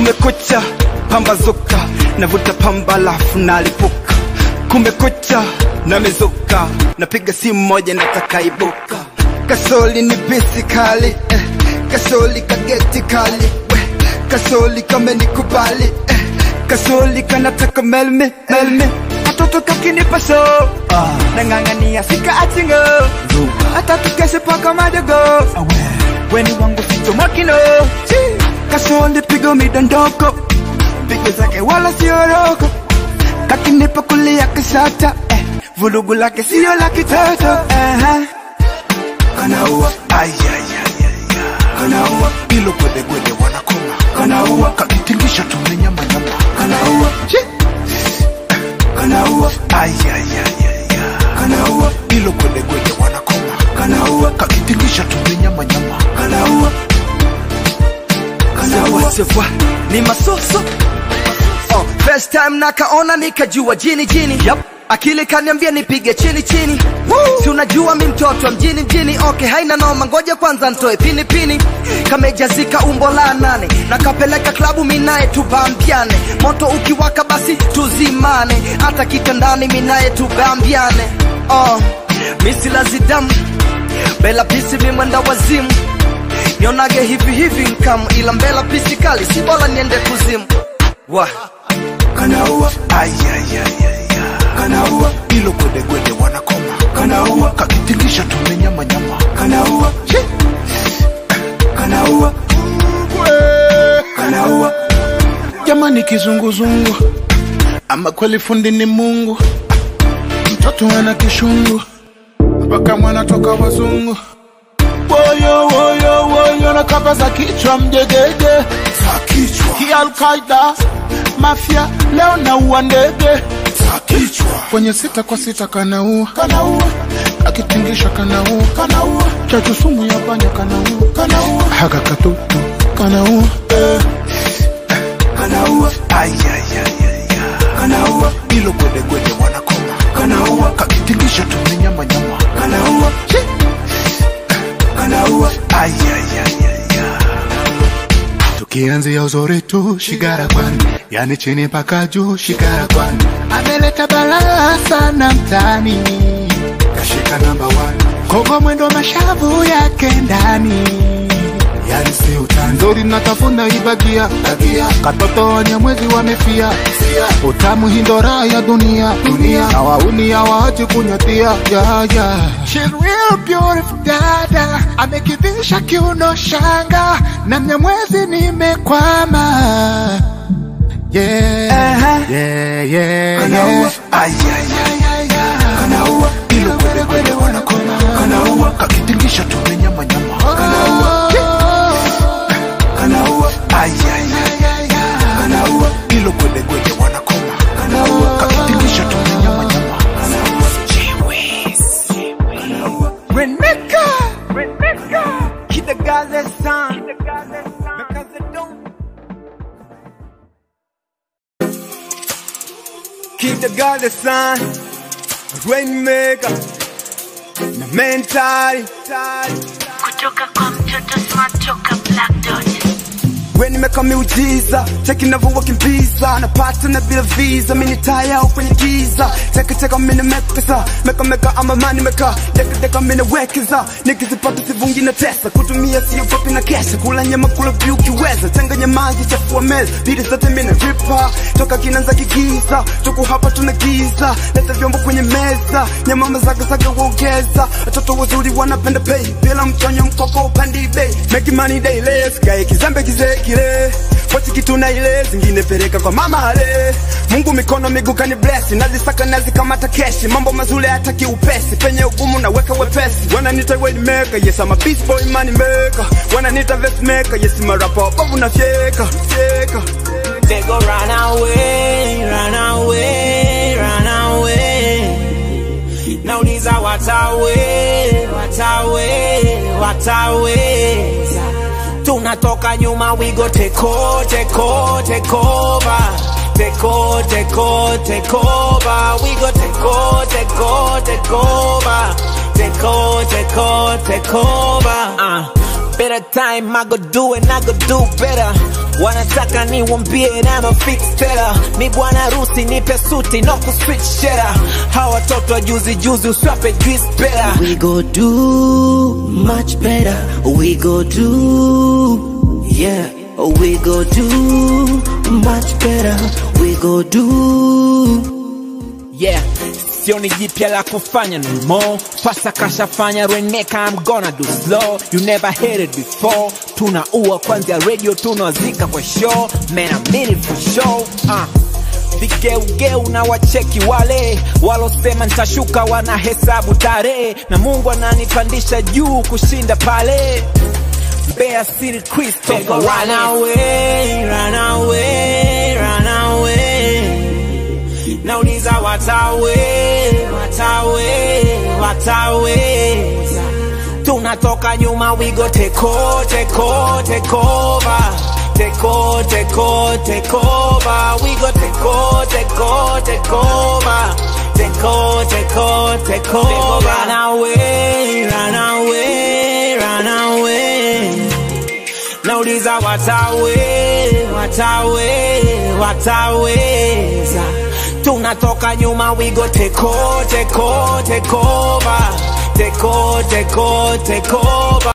kumekucha pambazuka navuta pamba lafu nalipuka kumekucha namezuka napiga simu moja natakaibuka kasoli ni bisi kali eh. kasoli kageti kali we. kasoli kamenikubali eh. kasoli kanataka melme melme katoto kakinipa so ah. nang'ang'ania sika achingo hata tukeshe paka madogo weni wangu ficho makino kasoli pigo midondoko pigo zake wala sioroko kakinipa kulia kishata eh. vulugu lake sio la kitoto uh-huh. kanaua kanaua ilo gwedegwede wanakoma kanaua kakitingisha tumenyamanyama kanaua kanaua kanaua ilo gwedegwede wanakoma kanaua kakitingisha tumenyamanyama kanaua Sawa sawa, ni masoso oh, first time nakaona nikajua jini jini yep. akili kaniambia nipige chini chini si unajua mi mtoto wa mjini mjini okay haina noma ngoja kwanza ntoe pini pini kamejazika umbo la nane nakapeleka klabu minaye tubambiane moto ukiwaka basi tuzimane hata kitandani minaye tubambiane oh, misilazidamu bela pisi mimwenda wazimu nionage hivi hivi nkamu ila mbela pisi kali si bora niende kuzimu wa kanaua kanaua ilo gwedegwede wanakoma kanaua kakitingisha tumenyamanyama kanaua kanaua kanaua jamani kizunguzungu ama kweli fundi ni mungu mtoto ana kishungu mpaka mwana toka wazungu woyo woyo woyo na kapa za kichwa mjegege za kichwa kialkaida mafya leo naua ndege za kichwa kwenye sita kwa sita kanaua kanaua akitingisha kanaua kanaua chachu sumu ya panya kanaua kanaua haka katutu kanaua eh. kanaua kanaua ilo gwedegwede wanakoma kanaua kakitingisha tumenyamanyama kanaua kanaua tukianzia uzuri tu shigara kwani yani chini mpaka juu shigara kwani ameleta balaa sana mtani kashika namba one kogo mwendo mashavu yake ndani yani si utani nzuri natafuna ibagia bagia katoto wenye mwezi wamefia utamu hindora ya dunia dunia na wauni hawaachi kunyatia ya ya She's real beautiful dada amekivisha kiuno shanga na mnyamwezi nimekwama yeah, yeah, yeah, yeah. kanaua ilo gwedegwede wanakoma kanaua kakitingisha tumenyamanyama kanaua kanaua kanaua ilo gwedegwede wanakoma kanaua kakitingisha tumenyamanyama Reneka, Reneka, Kidagaze san, because they don't. Kidagaze san, Rainmaker, na mentali, kutoka kwa mtoto smart toka black dot we nimeka miujiza cheki navyowakimbiza napata na bila visa mini taya au kwenye giza teketeka mini mekesa meka meka ama mani meka dekadeka mini wekeza nikizipata sivungi na tesa kutumia sio kopi na kesha kula nyama kula vyu kiweza changanya maji chafua meza bidi zote mini ripa toka kinanza kigiza tuku hapa tuna giza leta vyombo kwenye meza nyama zagazaga uongeza watoto wazuri wanapenda pay bila mchonyo mkoko upandi bei make money daily sikae kizembe kizee kile pochi kitu na ile zingine peleka kwa mama ale Mungu mikono miguu kani bless nazisaka nazikamata keshi mambo mazuri hata kiupesi penye ugumu naweka wepesi wananiita wayne maker yes I'm a beast boy money maker wananiita vest maker yes I'm a rapper bovu na fyeka fyeka They go run away, run away, run away. Nauliza watawe, watawe, watawe. Tunatoka nyuma, we go take over, take over, take over. Take over, take over, take over. We go take over, take over, take over. Take over, take over, take over. Uh, better time, I go do it, I go do better. wanataka niwambie na mafix tela mi bwana harusi nipe suti no kuswitch shera hawa watoto wa juzi juzi uswape juice pela We go do much better. We go do, yeah. We go do much better. We go do. yeah sioni jipya la kufanya no more pasa kashafanya reneka I'm gonna do slow you never heard it before tunaua kwanzia radio tunawazika kwa show man I mean it for sure uh. vigeugeu na wacheki wale walosema nitashuka wanahesabu tarehe na mungu ananipandisha juu kushinda pale Mbeya City Christopher run away, run away, run away nauliza watawe watawe wataweza tunatoka nyuma wigo teko teko tekova teko teko tekova wigo teko teko tekova teko teko tekova run away run away run away nauliza watawe watawe wataweza tunatoka nyuma wigo teko teko tekova teko teko tekova